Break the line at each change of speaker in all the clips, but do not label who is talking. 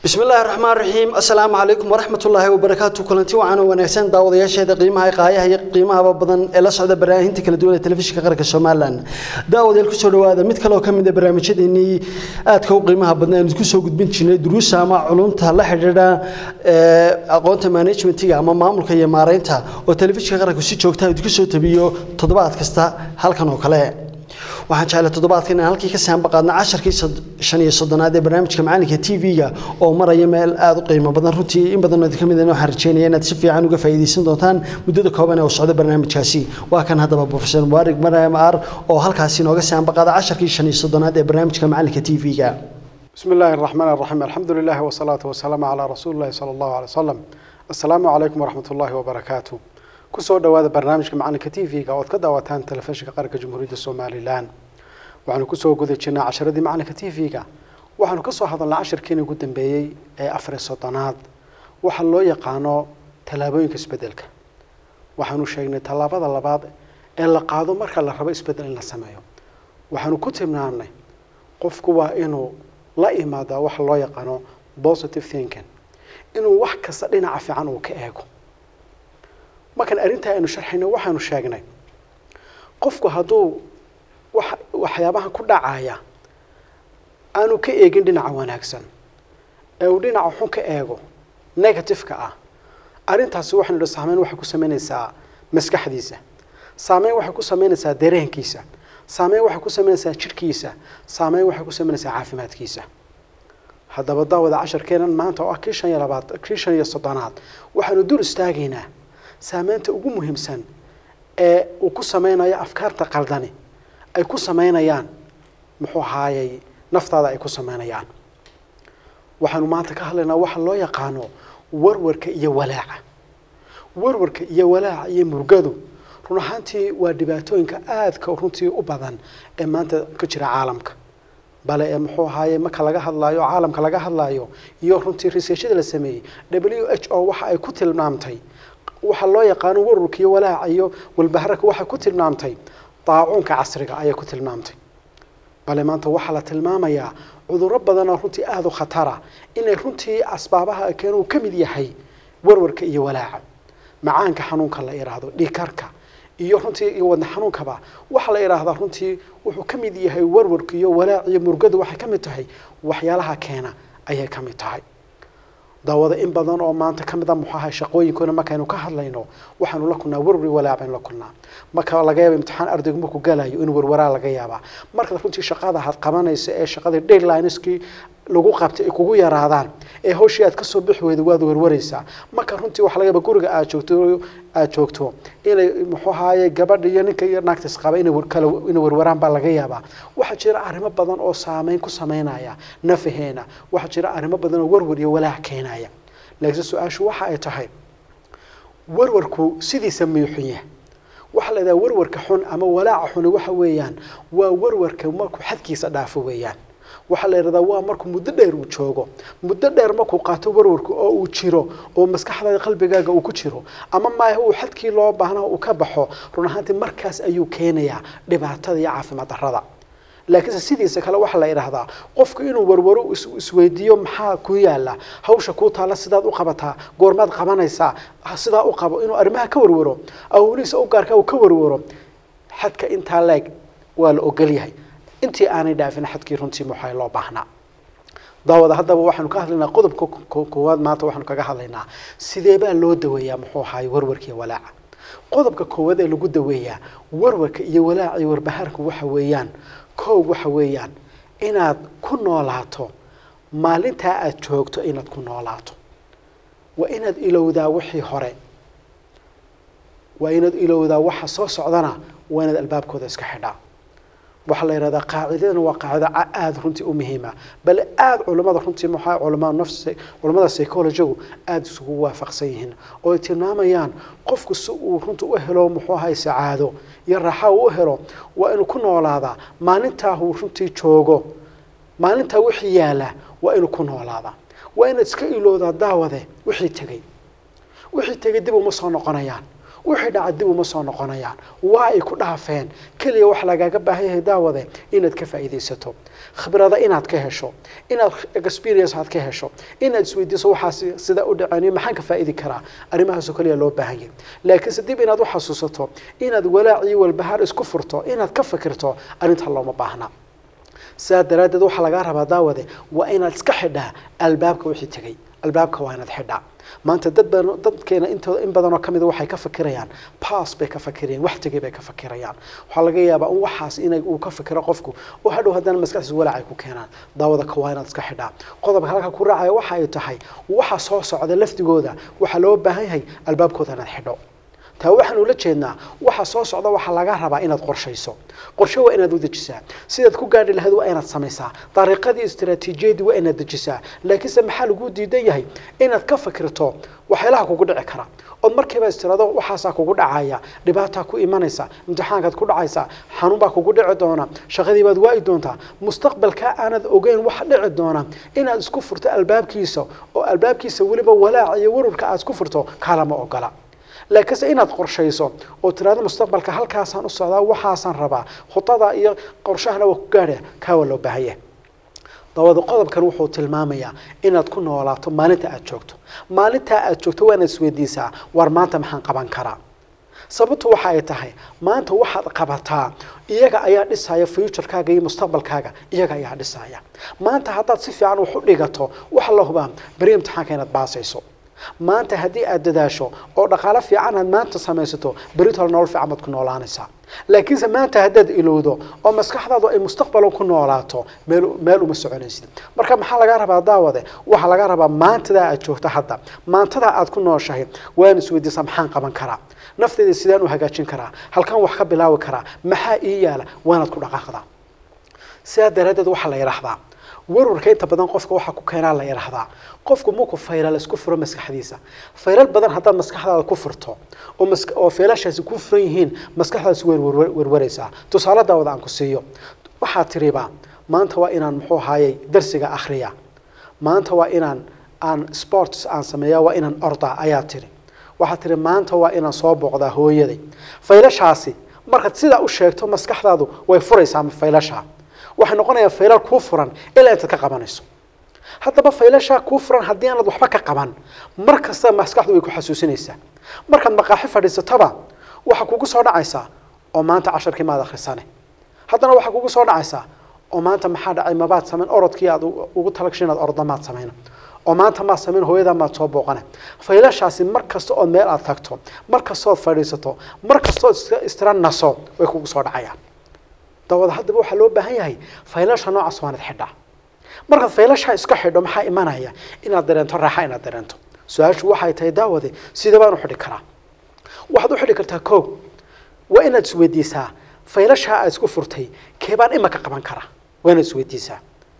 bismi illaahi raxmaan raxiim assalaamu calaykum waraxmat ullaahi wabarakaatu kulanti wacan oo wanaagsan daawadayaasheeda qiimaha qaayaha iyo qiimahaba badan ee la socda baraahinta kala duwan ee telefishinka qaranka somalilan daawadayaal kusoo dhawaada mid kale oo ka mid a barnaamijyadeenii aadka u qiimaha badna aynu kusoo gudbin jirnay duruusa ama culumta la xidhiidha aqoonta managementiga ama maamulka iyo maareynta oo telefishinka qaranku si joogta idinku soo tabiyo toddobaad kasta halkan oo kale waxaan jeclay toddobaadkan inaan halkii ka saanba qaadna casharkii shan iyo soddonaad ee barnaamijka macalinka t v-ga oo maraya meel aada u qiimo badan runtii in badan idinka mid waxaan rajeynaya inaad si fiican uga faa'iidaysan doontaan muddada kooban ee uu socdo barnaamijkaasi waa kan haddaba profesor mubaarig mariam ar oo halkaasi inooga saanba qaada casharkii shan iyo soddonaad ee barnaamijka macalinka t v-ga
بسم الله الرحمن الرحيم الحمد لله والصلاة والسلام على رسول الله صلى الله عليه وسلم السلام عليكم ورحمة الله وبركاته kusoo dhawaada barnaamijka macalinka t v-ga ood ka daawataan telefishinka qaranka jamhuuriyadda somalilan waxaanu kusoo guda jirnaa casharadii macalinka t v-ga waxaanu kasoo hadalnaa cashirkiina ugu dambeeyey ee afar soddonaad waxa loo yaqaano tallaabooyinka isbedelka waxaanu sheegnay tallaabada labaad ee la qaado marka la rabo isbedel in la sameeyo waxaanu ku tilmaamnay qofku waa inuu la imaadaa waxa loo yaqaano positive thinking inuu wax kasta dhinaca fiican uu ka eego markaan arrintaa aynu sharxayno waxaanu sheegnay qofku hadduu wa waxyaabaha ku dhacaya aanu ka eegin dhinaca wanaagsan ee uu dhinaca xun ka eego negative-ka ah arrintaasi waxaynu idhi saameyn waxay ku sameynaysaa maskaxdiisa saameyn waxay ku sameynaysaa dareenkiisa saameyn waxay ku sameynaysaa jidhkiisa saameyn waxay ku sameynaysaa caafimaadkiisa haddaba daawada casharkeenan maanta oo ah kii shan iyo labaad kii shan iyo soddonaad waxaanu dul istaagaynaa saameynta ugu muhiimsan ee uu ku sameynayo afkaarta qaldani ay ku sameynayaan muxuu ahaayey naftaada ay ku sameynayaan waxaanu maanta ka hadlaynaa waxa loo yaqaano warwarka iyo walaaca warwarka iyo walaaca iyo murgadu run ahaantii waa dhibaatooyinka aadka runtii u badan ee maanta ka jira caalamka bale ee muxuu ahaaye marka laga hadlaayo caalamka laga hadlaayo iyo runtii researchada la sameeyey w h o waxa ay ku tilmaamtay waxaa loo yaqaano warwarka iyo walaaca iyo walbaharaka waxay ku tilmaamtay daacuunka casriga ayay ku tilmaamtay bale maanta waxaa la tilmaamayaa cudurro badanoo runtii aada u khatara inay runtii asbaabaha keen uu ka mid yahay warwarka iyo walaaca macaanka xanuunka la idhaahdo dhiikarka iyo runtii iyo wadna xanuunkaba waxaa la idhaahdaa runtii wuxuu ka mid yahay warwarka iyo walaac iyo murgadu waxay ka mid tahay waxyaalaha keena ayay ka mid tahay daawada in badan oo maanta ka mid a muxuu ahay shaqooyinkoona markaynu ka hadlayno waxaanu la kulnaa warwari walaac baynu la kulnaa marka laga yaaba imtixaan ardaygu markuu galayo in warwaraa laga yaabaa marka runtii shaqada had qabanaysa ee shaqadii deadlineskii lagu qabtay ay kugu yaraadaan ee hawshii aad kasoo bixi weyda waad warwaraysaa marka runtii waxa laga yaaba guriga aad joogto aad joogto inay muxuu ahaaye gabadha iyo ninka iyo naagta isqaba inay kala inay warwaraan baa laga yaabaa waxaa jira arrimo badan oo saameyn ku sameynaya nafaheena waxaa jira arrimo badan oo warwar iyo walaac keenaya laakiin su-aashu waxa ay tahay warwarku sidiisa miyuu xun yahay waxaa la idhaha warwarka xun ama walaaca xuni waxa weeyaan waa warwarka markuu xadkiisa dhaafo weeyaan waxaa la yidhahdaa waa markuu muddo dheer uu joogo muddo dheer markuu qaato warwarka oo uu jiro oo maskaxdaada qalbigaaga uu ku jiro ama maaha uu xadkii loo baahnaa uu ka baxo run ahaantii markaas ayuu keenayaa dhibaatada iyo caafimaad darrada laakiinse sidiisa kale waxaa la idhaahdaa qofku inuu warwaro isweydiiyo maxaa ku yaala hawsha kuu taalla sidaad u qabataa goormaad qabanaysaa sidaa u qabo inuu arrimaha ka warwaro awliisa u gaarka uu ka warwaro xadka intaa leeg waa la ogol yahay intii aanay dhaafin xadkii runtii muxaa loo baahnaa daawada haddaba waxaanu ka hadlaynaa qodobka koowaad maanta waxaanu kaga hadlaynaa sidee baa loo daweeyaa muxuu ahaay warwarka iyo walaaca qodobka koowaad ee lagu daweeyaa warwarka iyo walaaca iyo warbahaarka waxa weeyaan koog waxa weeyaan inaad ku noolaato maalintaa aada joogto inaad ku noolaato waa inaad ilowdaa wixii hore waa inaad ilowdaa waxa soo socdana waa inaad albaabkooda iska xidhaa waxaa la yidhahdaa qaacidadana waa qaacido aada runtii u muhiima bale aada culimmada runtii maxaa culamada nafs culimmada psychologigu aada isugu waafaqsan yihiin oo ay tilmaamayaan qofku si uu runtii u helo muxuu ahay sacaado iyo raaxa uu u helo waa inuu ku noolaadaa maalintaa uu runtii joogo maalintaa wixii yaala waa inuu ku noolaadaa waa inaad iska ilowdaa daawade wixii tegey wixii tegey dib uma soo noqonayaan wixii dhaca dib uma soo noqonayaan waa ay ku dhaafeen keliya wax lagaaga baahan yahay daawade inaad ka faa'iidaysato khibrada inaad ka hesho inaad experience aad ka hesho inaad isweydiiso waxaas sida u dhaceen iyo maxaan ka faa'idi karaa arrimahaasoo kaliya loo baahan yahay laakiinse dib inaad u xasuusato inaad walaac iyo walbahaar isku furto inaad ka fikirto arrinta looma baahna sidaa daraaddeed waxaa lagaa rabaa daawade waa inaad iska xidhaa albaabka wixii tegey albaabka waa inaad xidhaa maanta dad badan dadkeena intooda in badanoo ka mida waxay ka fakirayaan pass bay ka fakirayaan wax tegay bay ka fakirayaan waxaa laga yaabaa in waxaas inay uu ka fikiro qofku oo hadhow haddana maskaxdiisa walaac ay ku keenaan daawada ka waa inaad iska xidhaa qodobka halka ku raacaya waxa ay tahay waxa soo socda laftigooda waxaa loo baahan yahay albaabkooda inaad xidho taa waxaan ula jeednaa waxa soo socda waxaa laga rabaa inaad qorshayso qorshe waa inaad u dejisaa sidaad ku gaadhi lahayd waa inaad samaysaa dariiqadii istaraatiijiyadii waa inaad dejisaa laakiinse maxaa lagu diidan yahay inaad ka fikirto waxyaalaha kugu dhici kara ood markiiba istirado waxaasaa kugu dhacaya dhibaataa ku imanaysa imtixaankaad ku dhacaysa xanuun baa kugu dhici doona shaqadii baad waayi doontaa mustaqbalka aanad ogeyn waxa dhici doona inaad isku furto albaabkiisa oo albaabkiisa weliba walaac iyo warwarka aad isku furto kaalama ogola laakiinse inaad qorshayso oo tiraado mustaqbalka halkaasaan u socdaa waxaasaan rabaa khudada iyo qorshahana waa ku gaadha kaa waa loo baahanya dabada qodobkan wuxuu tilmaamayaa inaad ku noolaato maalinta aad joogto maalintaa aad joogto waa inaad isweydiisaa war maanta maxaan qaban karaa sababtu waxa ay tahay maanta waxaad qabataa iyaga ayaa dhisaya futurekaaga iyo mustaqbalkaaga iyaga ayaa dhisaya maanta haddaad si fiican wax u dhigato waxa la hubaa beri imtixaanka inaad baasayso maanta haddii aad dadaasho oo dhaqaalo fiican aad maanta samaysato beritol nolol fiican baad ku noolaanaysaa laakiinse maanta haddaad ilowdo oo maskaxdaadu ay mustaqbalo ku noolaato meel meel uma soconaysid marka maxaa lagaa rabaa daawade waxaa lagaa rabaa maantadaa aad joogto hadda maantadaa aad ku nooshahay waan isweydiisaa maxaan qaban karaa nafteyda sidaan u hagaajin karaa halkan wax ka bilaabi karaa maxaa ii yaala waanaad ku dhaqaaqdaa sidaa daraaddeed waxaa la yidhaahdaa warwarka inta badan qofka waxaa ku keenaa la yidhaahdaa qofku markuu faylal isku furo maskaxdiisa faylal badan haddaad maskaxdaada ku furto oo mas oo faylashaasi ku furan yihiin maskaxdaasi way werwareysaa tusaale daawada aan ku siiyo waxaad tiriba maanta waa inaan muxuu ahaayey darsiga akhriya maanta waa inaan aan sports aan sameeya waa inaan ordaa ayaa tiri waxaad tiri maanta waa inaan soo booqdaa hooyaday faylashaasi markaad sidaa u sheegto maskaxdaadu way furaysaa faylashaa waxay noqonayaa faylal kuu furan ilaa intaad ka qabanayso haddaba faylashaa kuu furan haddii aanad waxba ka qaban mar kasta maskaxdu way ku xasuusinaysaa markaad maqaaxi fadhiisatoba waxaa kugu soo dhacaysaa oo maanta casharkii maad akhrisane haddana waxaa kugu soo dhacaysaa oo maanta maxaa dhacay mabaad samayn orodkii aad ugu talagashay inaad ordo maad samayna oo maanta maad samayn hooyadaa maad soo booqane faylashaasi mar kasta ood meel aad tagto mar kastood fadhiisato mar kastood istira naso way kugu soo dhacayaan dawada haddaba waxaa loo baahan yahay faylasha noocaas waanad xidhaa markaad faylashaa iska xidho maxaa imanaya inaad dareento raaxa inaad dareento su-aashu waxay tahay daawade sidee baan u xidhi karaa waxaad u xidhi kartaa koog waa inaad isweydiisaa faylashaa aad isku furtay keebaan imaka qaban karaa waa inaad isweydiisaa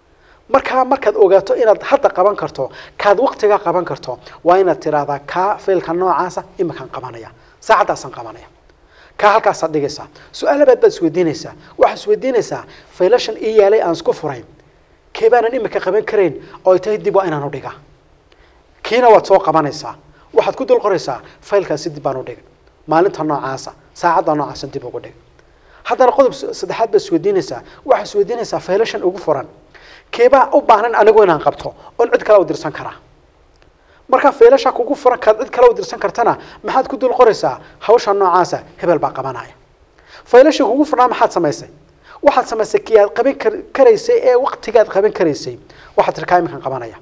markaa markaad ogaato inaad hadda qaban karto kaad waqtigaa qaban karto waa inaad tiraahdaa kaa faylka noocaasa imakaan qabanaya saacaddaasaan qabanaya kaa halkaasaad dhigaysaa su-aalabaad baad isweydiinaysaa waxaad isweydiinaysaa faylashan ii yaalay aan isku furay keebaanan imika qaban karayn oo ay tahay dib waa inaan u dhigaa kiina waad soo qabanaysaa waxaad ku dul qoraysaa faylkaasi dib baan u dhigay maalinta noocaasa saacadda noocaasa dib ugu dhig haddana qodob saddexaad baad isweydiinaysaa waxaad isweydiinaysaa faylashan ugu furan keebaa u baahan anigu inaan qabto oon cid kale u dirsan karaa markaa faylasha kugu furan kaad cid kale u dirsan kartana maxaad ku dul qoraysaa hawsha noocaasa hebel baa qabanaya faylasha kugu furnaa maxaad samaysay waxaad samaysay kii aad qaban karaysay ee waqtigaad qaban karaysay waxaad tir kaa iminkan qabanaya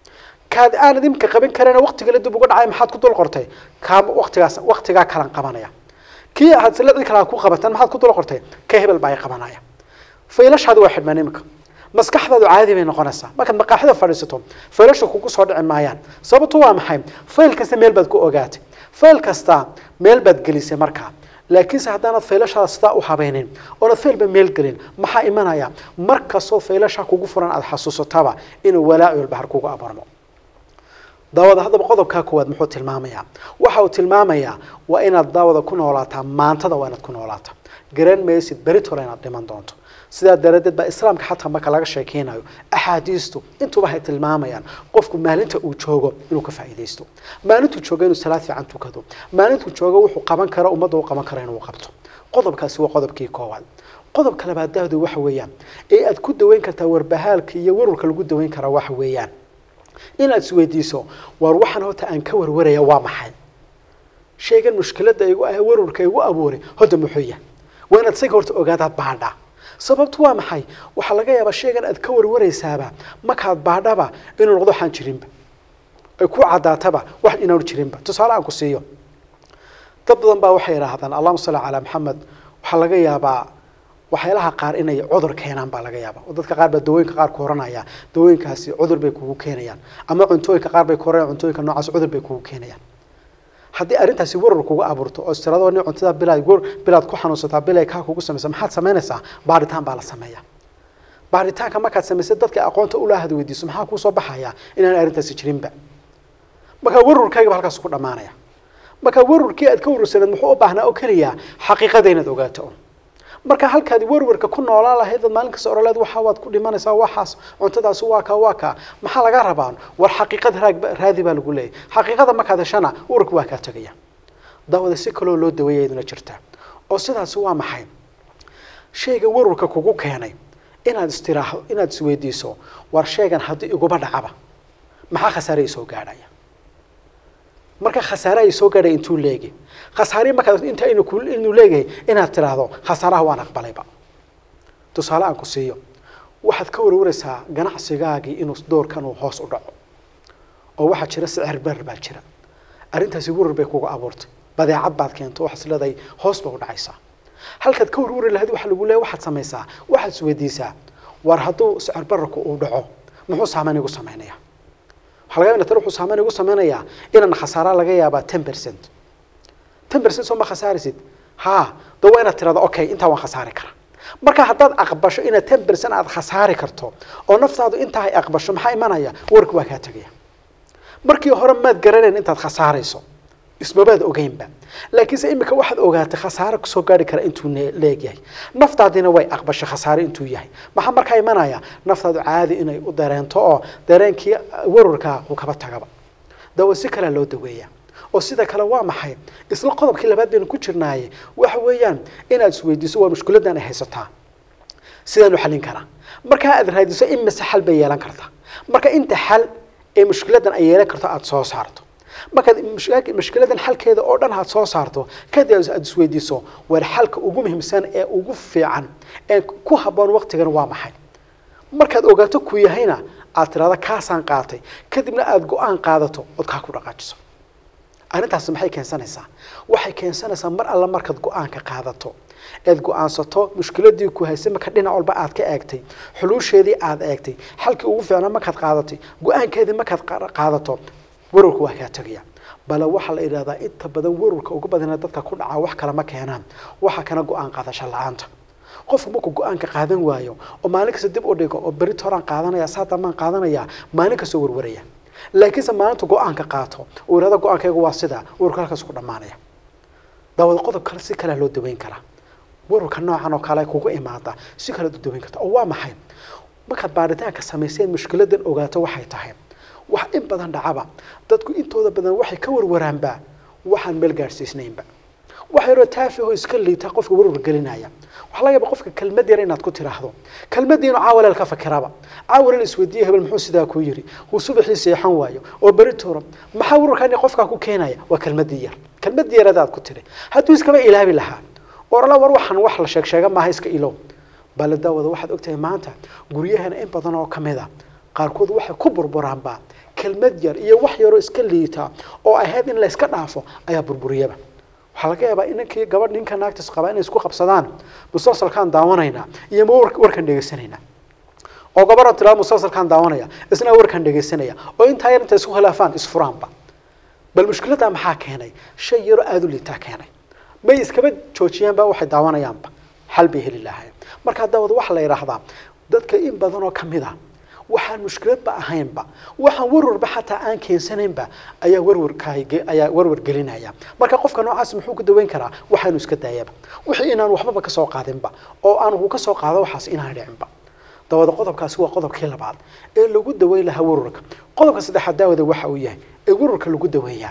kaad aanad iminka qaban karin waqtigala dib uga dhacay maxaad ku dul qortay kaa waqtigaas waqtigaa kalan qabanaya kii aad sila cid kale ku qabataan maxaad ku dul qortay ka hebel baa qabanaya faylashaadi waa xidhmaan iminka maskaxdaadu caadi bay noqonaysaa markaad maqaaxida fadhiisato faylasha kugu soo dhici maayaan sababtu waa maxay fayl kasta meel baad ku ogaatay fayl kasta meel baad gelisay markaa laakiinse haddaanad faylashaada sidaa u habaynin oonad faylba meel gelin maxaa imanaya mar kastoo faylasha kugu furan aada xasuusataba inuu walaaci walbahar kugu abarmo daawada haddaba qodobkaa koowaad muxuu tilmaamayaa waxa uu tilmaamayaa waa inaad daawada ku noolaataa maantada waa inaad ku noolaataa garan maysid beritole inaad dhiman doonto sidaa daraaddeed baa islaamka xataa marka laga sheekeynayo axaadiistu intuba hay tilmaamayaan qofku maalinta uu joogo inuu ka faa'iidaysto maalintuu joogo inuu salaad fiican tukado maalintuu joogo wuxuu qaban karo ummadda u qaban karo inuu qabto qodobkaasi waa qodobkii koowaad qodobka labaadaadu waxa weeyaan ee aad ku daweyn kartaa warbahaalka iyo warwarka lagu daweyn karaa waxa weeyaan inaad isweydiiso war waxaan horta aan ka warwaraya waa maxay shaygan mushkiladda igu ah warwarka igu abuuray hodda muxuu yahay waa inaad isaga horta ogaadaad baadhaa sababtu waa maxay waxaa laga yaabaa shaygan aad ka warwaraysaaba markaad baadhaba inuu noqdo waxaan jirinba ay ku caddaataba wax inaanu jirinba tusaale aan ku siiyo dad badan baa waxay idhaahdaan allahuma salli calaa maxamed waxaa laga yaabaa waxyaalaha qaar inay cudur keenaan baa laga yaabaa oo dadka qaar baa dawooyinka qaar ku oranaya dawooyinkaasi cudur bay kugu keenayaan ama cuntooyinka qaar bay ku oranayaan cuntooyinka noocaas cudur bay kugu keenayaan haddii arrintaasi warar kugu abuurto oo istirado nin cuntada bilaad war bilaad ku xanuunsataa bilay kaa kugu samaysa maxaad samaynaysaa baaritaan baa la sameeyaa baaritaanka markaad samaysay dadka aqoonta ulaahad weydiiso maxaa kuu soo baxaya inaan arrintaasi jirinba markaa warwarkayga ba halkaas ku dhammaanaya markaa warwarkii aad ka warwarsaneed muxuu u baahnaa oo keliya xaqiiqada inaad ogaato un marka halkaad warwarka ku noolaan lahayd ad maalin kasta oraleed waxa waad ku dhimanaysaa waxaas cuntadaasi waa kaa waa kaa maxaa laga rabaa war xaqiiqada raag raadi baa lagu leeyahy xaqiiqada markaad heshana warwarka waa kaa tegaya daawada si kaloo loo daweeya iyaduna jirta oo sidaasi waa maxay shayga warwarka kugu keenay inaad istiraaxdo inaad isweydiiso war shaygan haddii iguba dhacaba maxaa khasaare i soo gaadhaya marka khasaare ay soo gaadhay intuu leegi khasaare markaad inta inu ku inuu leeyahay inaad tiraahdo khasaaraha waan aqbalayba tusaale aan ku siiyo waxaad ka warwaraysaa ganacsigaagii inuu doorkan uu hoos u dhaco oo waxaa jira sicir barar baa jira arrintaasi warar bay kuga abuurtay badeecad baad keento waxaad is leedahay hoos ba u dhacaysaa halkaad ka warwari lahayd waxa lagu leeyahay waxaad samaysaa waxaad isweydiisaa war hadduu sicir bararku uu dhaco muxuu saameyn igu samaynaya waxaa laga yaabaa tan wuxuu saameyn igu samaynayaa inaan khasaara laga yaabaa ten percent ten percent soo ma khasaarisid ha da waa inaad tirahdo okay intaa waan khasaari karaa marka haddaad aqbasho inaad ten percent aad khasaari karto oo naftaadu intaa ay aqbasho maxaa imanaya warka waa kaa tegaya markii hore maad garanayn intaad khasaarayso ismabaad ogeynba laakiinse imika waxaad ogaatay khasaare kusoo gaari kara intuu leegyahay naftaadina way aqbashay khasaare intuu yahay maxaa markaa imanaya naftaadu caadi inay u dareento oo dareenkii warwarkaa uu kaba tagaba dawa si kalea loo daweeya oo sida kale waa maxay isla qodobkii labaad baynu ku jirnaaye waxa weeyaan inaad isweydiiso waa mushkiladan ay haysataa sidaanu xallin karaa markaa aad raadiso in mise xal bay yeelan kartaa marka inta xal ee mushkiladan ay yeelan karto aada soo saarto markaad mushkiladan xalkeeda oo dhan aad soo saarto kadib aad isweydiiso war xalka ugu muhiimsan ee ugu fiican ee ku habboon waqtigan waa maxay markaad ogaato ku yahayna aad tirahdo kaasaan qaatay kadibna aada go-aan qaadato ood kaa ku dhaqaajiso arrintaasi maxay keensanaysaa waxay keensanaysaa mar alla markaad go-aanka qaadato eed go-aansato mushkiladii ku haysay marka dhinac walba aad ka eegtay xuluusheedii aad eegtay xalkii ugu fiicnaa markaad qaadatay go-aankeedii markaad qaadato warwarka waa kaa tegaya bale waxaa la idhahdaa inta badan warwarka ugu badana dadka ku dhacaa wax kale ma keenaan waxa kana go-aan qaadasho la-aanta qofku markuu go-aanka qaadan waayo oo maalin kasta dib u dhigo oo berito horaan qaadanaya saa dambaan qaadanaya maalin kastoo warwaraya laakiinse maalintu go-aanka qaato uu ihahdo go-aankaygu waa sidaa warwarka halkaas ku dhammaanaya daawada qodob kale si kalea loo daweyn karaa warwarka noocan oo kale kugu imaada si kalead u daweyn karta oo waa maxay markaad baaritaanka samayseen mushkiladan ogaato waxay tahay wax in badan dhacaba dadku intooda badan waxay ka warwaraanba waxaan meel gaadhsiisnaynba wax yaroo taafihoo iska liita qofka warwar gelinaya waxaa laga yaaba qofka kelmad yar inaad ku tiraahdo kelmadiinu caawaleel ka fakiraba caawaleel isweydiiye hebel muxuu sidaa ku yiri uu subaxii seexan waayo oo beri tooro maxaa warwarkan qofkaa ku keenaya waa kelmadii yar kelmadii yarada aad ku tiri hadduu iskaba ilaabi lahaa orala war waxaan wax la sheeg sheega maaha iska ilow bale daawada waxaad ogtahay maanta guryahana in badan oo kamid a qaarkood waxay ku burburaanba kelmad yar iyo wax yaroo iska liita oo ahayd in layska dhaafo ayaa burburiyaba waxaa laga yaabaa inankii gabadh ninka naagtas qabaa inay isku qabsadaan musalsalkaan daawanaynaa iyo ma warkan dhegeysanaynaa oo gabadha tiraa musalsalkaan daawanaya isna warkan dhegeysanaya oo intaa yar intay isku khilaafaan isfuraanba bal mushkiladdaa maxaa keenay shay yaroo aada u liitaa keenay may iskaba joojiyaanba waxay daawanayaanba xal bay heli lahaayeen markaa daawada waxaa la yidhaahdaa dadka in badan oo kamid a waxaan mushkiladba ahaynba waxaan warwarba xataa aan keensanaynba ayaa warwarkaay ayaa warwar gelinaya marka qofka noocaas muxuu ku daweyn karaa waxaanu iska daayaba wixii inaan waxbaba kasoo qaadinba oo aanu kasoo qaado waxaas inaan dhicinba dabada qodobkaasi waa qodobkii labaad ee lagu daweyn lahaa warwarka qodobka saddexaad daawada waxa uu yahay ee warwarka lagu daweeyaa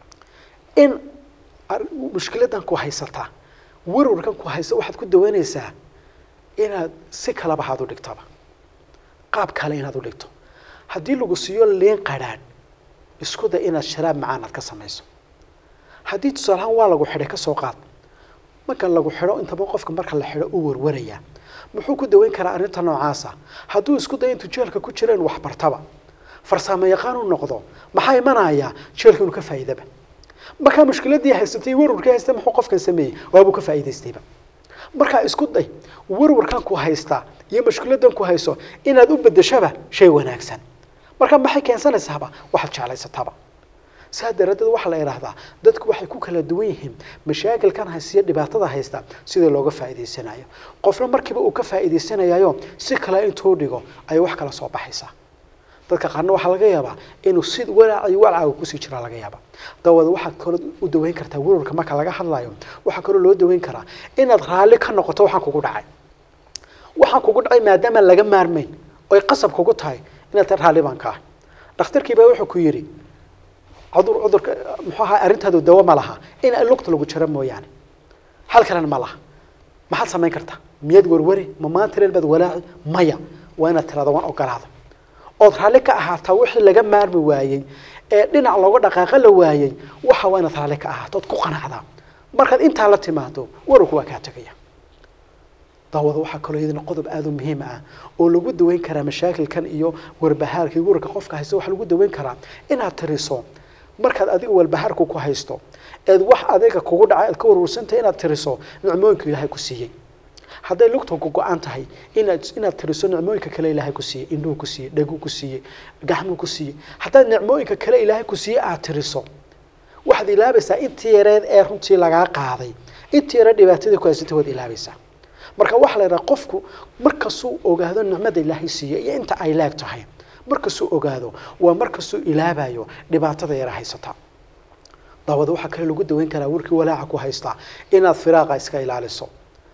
in mushkiladan ku haysataa warwarkan ku haysa waxaad ku daweynaysaa inaad si kalaba haad u dhigtaba qaab kale inaad u dhigto haddii lagu siiyo liin qadhaadh isku day inaad sharaab macaan aad ka samayso haddii tusaalahaan waa lagu xidhay kasoo qaad marka lagu xidho intaba qofka marka la xidho uu warwarayaa muxuu ku daweyn karaa arrinta noocaasa hadduu isku dayo intuu jeelka ku jira inu waxbartaba farsaamo yaqaan u noqdo maxaa imanayaa jeelka inuu ka faa'iidaba markaa mushkiladii haysatay warwarkii haystay muxuu qofkan sameeyey waabuu ka faa'iidaystayba markaa isku day warwarkan ku haystaa iyo mushkiladan ku hayso inaad u bedeshaba shay wanaagsan marka maxay keensanaysaaba waxaad jeclaysataba saa daraaddeed waxaa la idhaahdaa dadku waxay ku kala duwan yihiin mashaakilkan haysiya dhibaatada haysta sidii looga faa'iidaysanayo qofna markiiba uu ka faa'iidaysanayayo si kale intuu dhigo ayay wax kala soo baxaysaa dadka qaarna waxaa laga yaabaa inuu si walaac iyo walcaaga kusii jiraa laga yaaba dawada waxaad kaloo u daweyn kartaa warwarka marka laga hadlayo waxaa kaloo loo daweyn karaa inaad raalli ka noqoto waxaan kugu dhacay waxaan kugu dhacay maadaama laga maarmayn oy qasab kugu tahay inaad taa raalli baan ka ah dhakhtarkii baa wuxuu ku yidhi cudur cudurka muxuu ahaa arrintaadu dawo ma laha in lugta lagu jaro mooyaane hal kalena ma laha maxaad samayn kartaa miyaad warwari ma maanta reel baad walaaci maya waa inaad tirada waan ogolaada ood raalli ka ahaataa wixii laga maarmi waayey ee dhinac looga dhaqaaqa la waayey waxa waa inaad raalli ka ahaato ood ku qanacdaa markaad intaa la timaado wararku waa kaa tegaya daawada waxaa kaloo iyadana qodob aada u muhiim ah oo lagu daweyn karaa mashaakilkan iyo warbahaarka iyo wararka qofka haysta waxaa lagu daweyn karaa inaad tiriso markaad adiga walbahaarku ku haysto eed wax adiga kugu dhacay aad ka warwarsantahay inaad tiriso nicmooyinka ilaahay ku siiyey hadday lugta ku go-an tahay inaad inaad tiriso nicmooyinka kale ilaahay ku siiyey indhuhu ku siiyey dheguu ku siiyey gacmuu ku siiyey haddaad nicmooyinka kale ilaahay ku siiyey aad tiriso waxaad ilaabaysaa intii yareed ee runtii lagaa qaaday intii yare dhibaatadii ku haysatay waad ilaabaysaa marka waxaa la yidhaha qofku markasuu ogaado nicmada ilaahay siiyey iyo inta ay leeg tahay markasuu ogaado waa markasuu ilaabayo dhibaatada yara haysata daawada waxaa kale lagu daweyn karaa warkii walaaca ku haystaa inaad firaaqa iska ilaaliso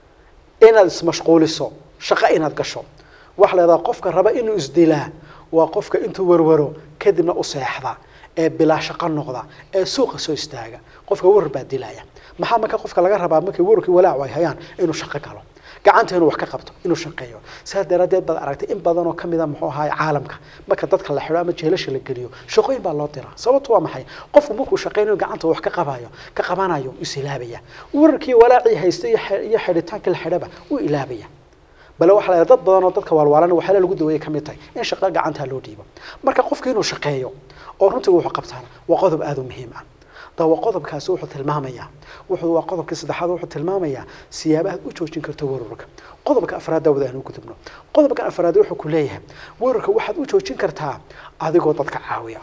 inaad ismashquuliso shaqo inaad gasho waxaa la yidhaha qofka raba inuu isdilaa waa qofka intuu warwaro kadibna u seexda ee bilaa shaqo noqda ee suuqa soo istaaga qofka warar baa dilaya maxaa marka qofka laga rabaa markay wararkii walaacu ay hayaan inuu shaqo galo gacanta inuu wax ka qabto inuu shaqeeyo saa daraaddeed baad aragtay in badan oo kamid a muxuu ahaay caalamka marka dadka la xidho ama jeelasha la geliyo shaqooyin baa loo diraa sababtu waa maxay qofku markuu shaqeynayo gacanta wax ka qabayo ka qabanayo is ilaabaya wararkii walaacii haysta iyo iyo xidhitaankii la xidhaba uu ilaabaya bale waxaa la dad badan oo dadka waalwaalan waxyaala lagu daweeyay ka mid tahay in shaqo gacantaa loo dhiibo marka qofka inuu shaqeeyo oo runtii wuxuu qabtaana waa qodob aada u muhiim ah dawa qodobkaasi wuxuu tilmaamayaa wuxuu waa qodobkii saddexaad wuxuu tilmaamayaa siyaabaha u joojin karto wararka qodobka afraad daawada aan u gudubno qodobkan afraad wuxuu ku leeyahay wararka waxaad u joojin kartaa adigoo dadka caawiya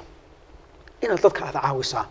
inaad dadka aada caawisaa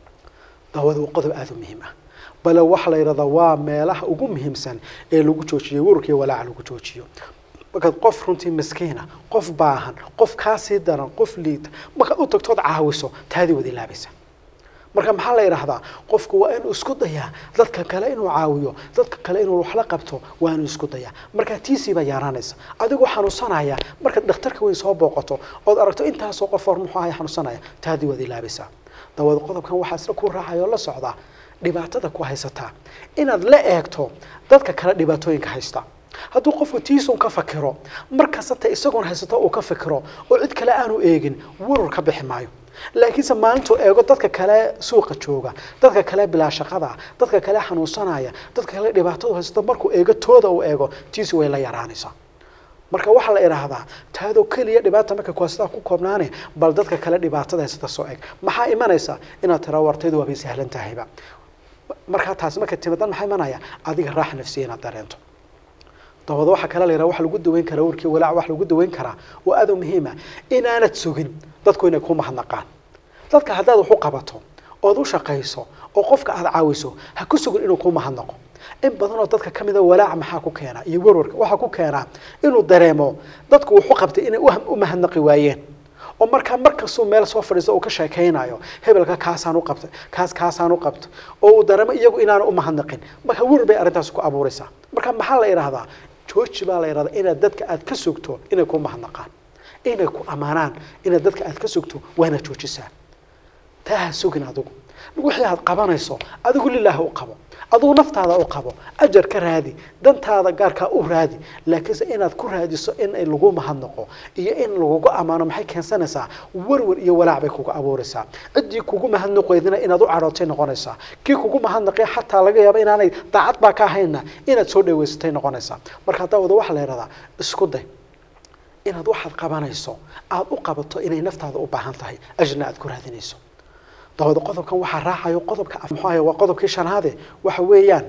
daawada waa qodob aada u muhiim ah bale waxaa la yidhahdaa waa meelaha ugu muhiimsan ee lagu joojiyo wararka iyo walaaca lagu joojiyo markaad qof runtii miskiina qof baahan qof kaasii daran qof liita markaad u tagtood caawiso taadii wada ilaabaysa marka maxaa la yidhaahdaa qofku waa inuu isku dayaa dadka kale inuu caawiyo dadka kale inuu wax la qabto waa inuu isku dayaa markaa tiisii baa yaaraanaysa adigoo xanuunsanaya markaad dhakhtarka weyn soo booqato ood aragto intaasoo qof hor muxuu ahay xanuunsanaya taadii waad ilaabaysaa dawada qodobkan waxaa isla ku raacaya oo la socdaa dhibaatada ku haysataa inaad la eegto dadka kale dhibaatooyinka haysta hadduu qofku tiisun ka fakiro markastata isagoon haysato uu ka fikiro oo cid kale aanu eegin warur ka bixi maayo laakiinse maalintuu eego dadka kale suuqa jooga dadka kale bilaa shaqada dadka kale xanuunsanaya dadka kale dhibaatadu haysato markuu eego tooda uu eego tiisi way la yaraanaysaa marka waxaa la idhaahdaa taadoo keliya dhibaata marka kuhastaa ku koobnaane bal dadka kale dhibaatada haysata soo eg maxaa imanaysa inaad tira wartaydu waabay sahlan tahayba markaa taasi marka timadan maxaa imanaya adiga raaxa nafsiya inaad dareento dabada waxaa kale la yidhaha waxa lagu daweyn karaa warkii walaac wax lagu daweyn karaa waa aad u muhiima inaanad sugin dadku inay ku mahadnaqaan dadka haddaad wax u qabato ood u shaqayso oo qofka aada caawiso ha ku sugin inuu ku mahadnaqo in badan oo dadka kamida walaaca maxaa ku keena iyo warwarka waxaa ku keenaa inuu dareemo dadku wuxu qabtay inay u mahadnaqi waayeen oo markaa markastuu meel soo fadhiisto uu ka sheekaynayo hebelka kaasaan u qabtay kaas kaasaan u qabtay oo uu dareemo iyagu inaanu umahadnaqin marka warwar bay arrintaas ku abuuraysaa marka maxaa la yidhahdaa jooji baa la yidhahdaa inaad dadka aad ka sugto inay ku mahadnaqaan inay ku ammaanaan inaad dadka aad ka sugto waa inaad joojisaa taa ha sugin adigu wixii aad qabanayso adigu lilaah u qabo adigu naftaada u qabo ajar ka raadi dantaada gaarkaa u raadi laakiinse inaad ku raadiso in lagu mahadnaqo iyo in lagugu ammaano maxay keensanaysaa warwar iyo walaac bay kugu abuuraysaa ciddii kugu mahadnaqeydina inaad u cadhootay noqonaysaa kii kugu mahadnaqay xataa laga yaabo inaanay daacad baa ka ahaynna inaad soo dhaweysatay noqonaysaa marka haddaa wada waxaa la yidhahdaa isku day inaad waxaad qabanayso aada u qabato inay naftaada u baahan tahay ajrna aad ku raadinayso dabada qodobkan waxaa raacayo qodobka muxuahay waa qodobkii shanaade waxa weeyaan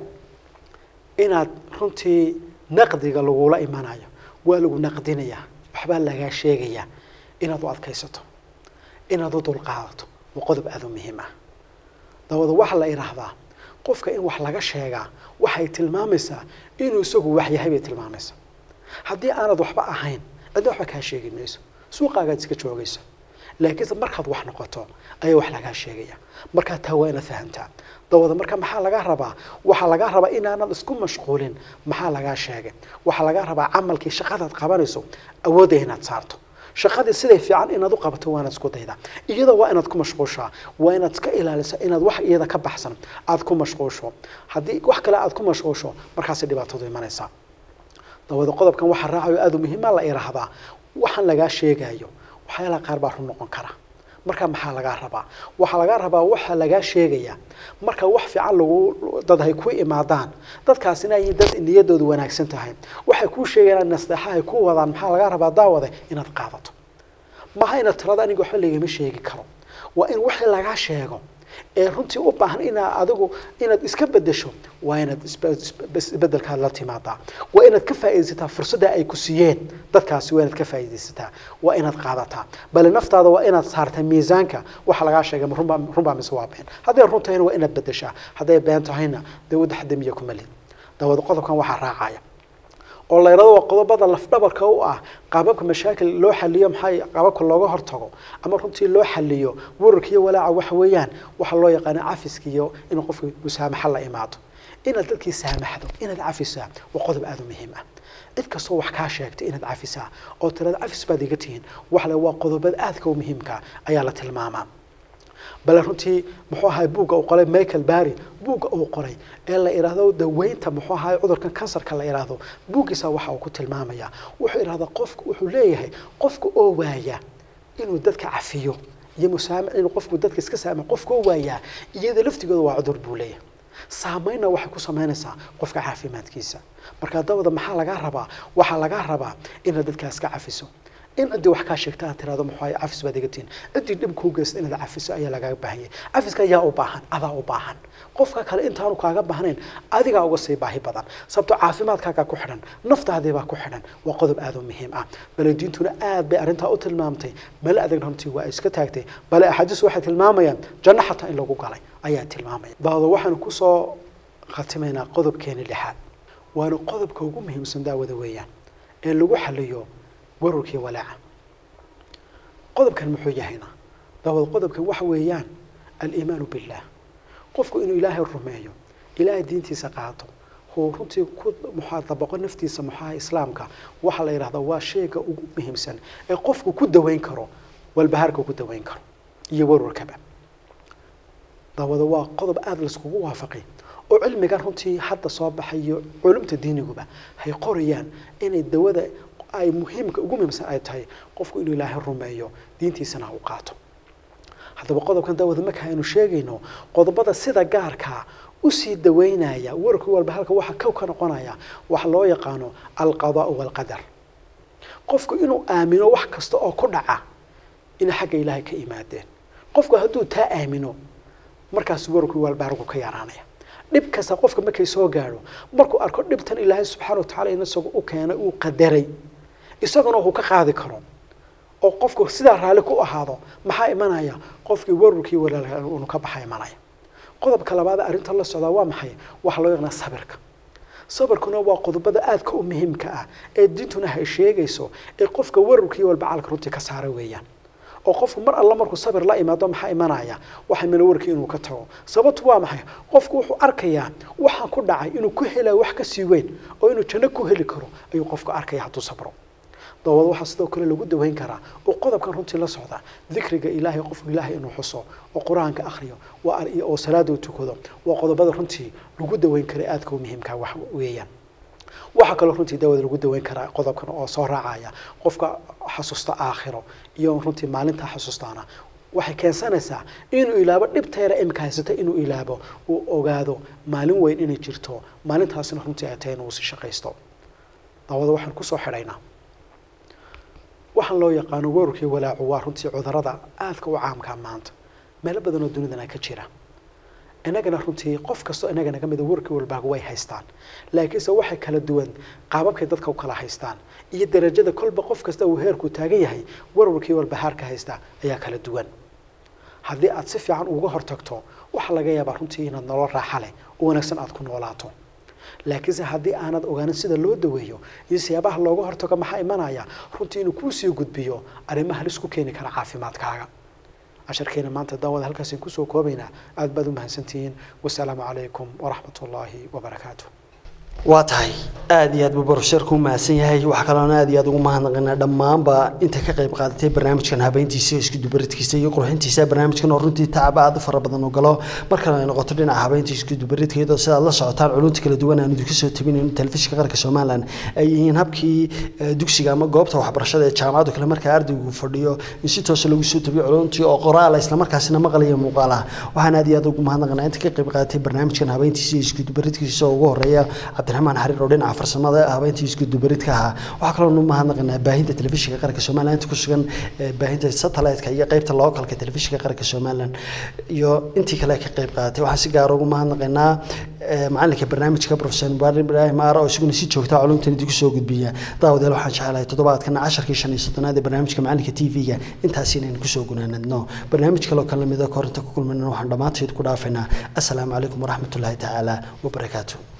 inaad runtii naqdiga lagula imanayo waa lagu naqdinayaa waxbaa lagaa sheegayaa inaad u adkaysato inaad u dulqaadato waa qodob aada u muhiim ah dabada waxaa la idhaahdaa qofka in wax laga sheegaa waxay tilmaamaysaa inuu isagu wax yahay bay tilmaamaysaa haddii aanad waxba ahayn cidna waxba kaa sheegi mayso suuqaagaad iska joogaysa laakiinse markaad wax noqoto ayaa wax lagaa sheegaya markaa taa waa inaad fahamtaa dawada marka maxaa lagaa rabaa waxaa lagaa rabaa inaanad isku mashquulin maxaa lagaa sheegay waxaa lagaa rabaa camalkii shaqadaad qabanayso awoodda inaad saarto shaqadii siday fiican inaad u qabato waa inaad isku daydaa iyada waa inaad ku mashquushaa waa inaad iska ilaaliso inaad wax iyada ka baxsan aad ku mashquusho haddii wax kale aad ku mashquusho markaasay dhibaatadu imanaysaa dawada qodobkan waxaa raacayo aada u muhiima la idhaahdaa waxaan lagaa sheegayo waxyaalaha qaar baa run noqon kara marka maxaa lagaa rabaa waxaa lagaa rabaa waxaa lagaa sheegayaa marka wax fiican lagu dad hay ku imaadaan dadkaasina ay dad niyadoodu wanaagsan tahay waxay kuu sheegayaan nasteexa ay ku wadaan maxaa lagaa rabaa daawade inaad qaadato maha inaad tirada aniga waxba lagama sheegi karo waa in wixii lagaa sheego ee runtii u baahan inaa adigu inaad iska bedesho waa inaad isbedelkaad la timaadaa waa inaad ka faaidaysataa fursadda ay ku siiyeen dadkaasi waa inaad ka faaidaysataa waa inaad qaadataa bale naftaada waa inaad saartaa miisaanka waxa lagaa sheegay runbaa runbaa mise waa been hadday run tahayna waa inaad bedeshaa hadday been tahayna dee wadda xadamiya kuma lid dawada qodobkan waxaa raacaya oo la yidhahdo waa qodobada lafdhabarka u ah qaababka mashaakil loo xaliyo maxay qaababka looga hortago ama runtii loo xaliyo wararka iyo walaaca waxa weeyaan waxaa loo yaqaana cafiska iyo in qofka musaamaxa la imaado inaad dadkii saamaxdo inaad cafisaa waa qodob aada u muhiim ah cid kastoo wax kaa sheegtay inaad cafisaa oo tirada cafis baad iga tihiin waxa le waa qodobada aadka u muhiimka ayaa la tilmaamaa bale runtii muxuu ahay buugga uu qoray michael barry buugga uu qoray ee la idhaahdo daweynta muxuu ahay cudurkan kansarka la idhaahdo buuggiisa waxa uu ku tilmaamaya wuxuu idhahdaa qofku wuxuu leeyahay qofka oo waaya inuu dadka cafiyo iyo musaamac inuu qofku dadka iska saamax qofka oo waayaa iyada laftigooda waa cudur buu leeyahay saameynna waxay ku samaynaysaa qofka caafimaadkiisa marka dabada maxaa lagaa rabaa waxaa lagaa rabaa inaad dadkaas ka cafiso in ciddii wax kaa sheegta aad tirahdo muxuu ahay cafis baad iga tihin ciddii dhib kuu geysta inaad cafiso ayaa lagaaga baahan yahay cafiska ayaa u baahan adaa u baahan qofka kale intaanu kaaga baahnayn adigaa uga sii baahi badan sababto caafimaadkaagaa ku xidhan naftaadiibaa ku xidhan waa qodob aada u muhiim ah bale diintuna aad bay arrintaa u tilmaamtay male adag runtii waa iska taagtay bale axaadiis waxay tilmaamayaan janno xataa in lagu galay ayaa tilmaamaya daado waxaanu kusoo khatimaynaa qodobkeeni lixaad waana qodobka ugu muhiimsan daawada weeyaan ee lagu xaliyo wararkii walaaca qodobkan muxuu yahayna daawad qodobkan waxa weeyaan aliimaanu billah qofku inuu ilaahay rumeeyo ilaahay diintiisa qaato huu runtii ku muxaa dabaqo naftiisa muxaha islaamka waxaa la yidhahdaa waa shayga ugu muhiimsan ee qofku ku daweyn karo walbahaarka ku daweyn karo iyo warwarkaba daawada waa qodob aada laiskugu waafaqay oo cilmigan runtii hadda soo baxayo culumta diiniguba hay qorayaan inay dawada ay muhiimka ugu muhiimsan ay tahay qofku inuu ilaahay rumeeyo diintiisana u qaato haddaba qodobkan daawada marka aynu sheegayno qodobada sida gaarkaa usii daweynaya wararka walba halka waxa kow ka noqonaya waxa loo yaqaano alqadaau walqadar qofku inuu aamino wax kasta oo ku dhaca inay xagga ilaahay ka imaadeen qofku hadduu taa aamino markaas wararku walbaargu ka yaraanaya dhib kasta qofka markay soo gaadho markuu arko dhibtan ilaahay subxaana watacala in isagu u keenay uu qadaray isaguna uu ka qaadi karo oo qofku sidaa raalli ku ahaado maxaa imanaya qofkii wararkii walaalka unu ka baxa imanaya qodobka labaad arrinta la socdaa waa maxay waxaa loo yaqaanaa sabirka sabarkuna waa qodobada aadka u muhiimka ah ee diintuna hay sheegayso ee qofka wararka iyo walbacaalka runtii ka saara weeyaan oo qofku mar alla markuu sabir la imaado maxaa imanaya waxa mina warkii inuu ka tago sababtu waa maxay qofku wuxuu arkayaa waxaan ku dhacay inuu ku helaa wax kasii weyn oo inuu janno ku heli karo ayuu qofku arkaya hadduu sabro daawada waxaa sidoo kale lagu daweyn karaa oo qodobkan runtii la socda dikriga ilaahay qofku ilaahay inuu xuso oo qur-aanka akhriyo waa oo salaada u tukado waa qodobada runtii lagu daweyn kara aadka u muhiimka wax weeyaan waxaa kaloo runtii daawada lagu daweyn karaa qodobkan oo soo raacaya qofka xasuusta aakhiro iyo runtii maalintaa xasuustaana waxay keensanaysaa inuu ilaabo dhibteera imika haysata inuu ilaabo uu ogaado maalin weyn inay jirto maalintaasina runtii ay tahay inuu si shaqaysto daawada waxaan kusoo xidhaynaa waxaan loo yaqaano weerarkii walaacu waa runtii cudurada aadka u caamkaa maanta meelo badan oo dunidana ka jira inagana runtii qof kastoo inaga naga mida warkii walbaaga way haystaan laakiinse waxay kala duwan qaababkay dadka u kala haystaan iyo darajada kolba qof kasta uu heerku taagan yahay warwarkii walbahaarka haysta ayaa kala duwan haddii aad si fiican uga hortagto waxaa laga yaabaa runtii inaad nolol raaxa leh oo wanaagsan aad ku noolaato laakiinse haddii aanad ogaanin sida loo daweeyo iyo siyaabaha looga hortago maxaa imanaya runtii inuu kuusii gudbiyo arrimaha halis ku keeni kara caafimaadkaaga casharkeena maanta daawada halkaasaan kusoo koobaynaa aad baad u mahadsantihiin wasalaamu calaykum waraxmat ullaahi wabarakaatu
waa tahay aada iyo aad buu barusheerku u mahadsan yahay waxaa kaloona aad iyo aad ugu mahadnaqaynaa dhammaanba inta ka qayb qaadatay barnaamijkan habeyntiisa isku dubaridkiisa iyo qurxintiisa barnaamijkan oo runtii tacab aada u fara badan u galo markale ay noqoto dhinaca habeynta isku dubaridka iyadoo sidaad la socotaan culunta kala duwan aan idinku soo tabinayno telefishinka qaranka somalilan ay yihiin habkii dugsiga ama goobta waxbarashada ee jaamacaddu kale markaa ardaygu fadhiyo in si toosa lagu soo tabiyo culuntii oo qoraala islamarkaasina maqlaya muuqaal ah waxaan aad iyo aad ugu mahadnaqaynaa inta ka qayb qaadatay barnaamijkan habeyntiisa iyo isku dubaridkiisa oo ugu horeeya cabdiraxmaan xariir oo dhinaca farsamada habeyntii isku dubaridka ahaa waxaa kaloo u mahadnaqaynaa baahinta telefishinka qaranka somalilan inta ku sugan baahinta satellite-ka iyo qeybta localka telefishinka qaranka somalilan iyo intii kale ka qayb qaadatay waxaan si gaar ugu mahadnaqaynaa macalinka barnaamijka professor mubarak ibraahim aara oo isaguna si joogta culumtan idinku soo gudbiya daawadeel waxaan jecelahay toddobaadkana casharkii shan iyo soddonaad ee barnaamijka macalinka t v-ga intaasi inaynu kusoo gunaanadno barnaamij kaloo kala mida korinta ku kulmayna waxaan dhammaanteed ku dhaafaynaa assalaamu calaykum waraxmatullaahi tacaala wabarakaatu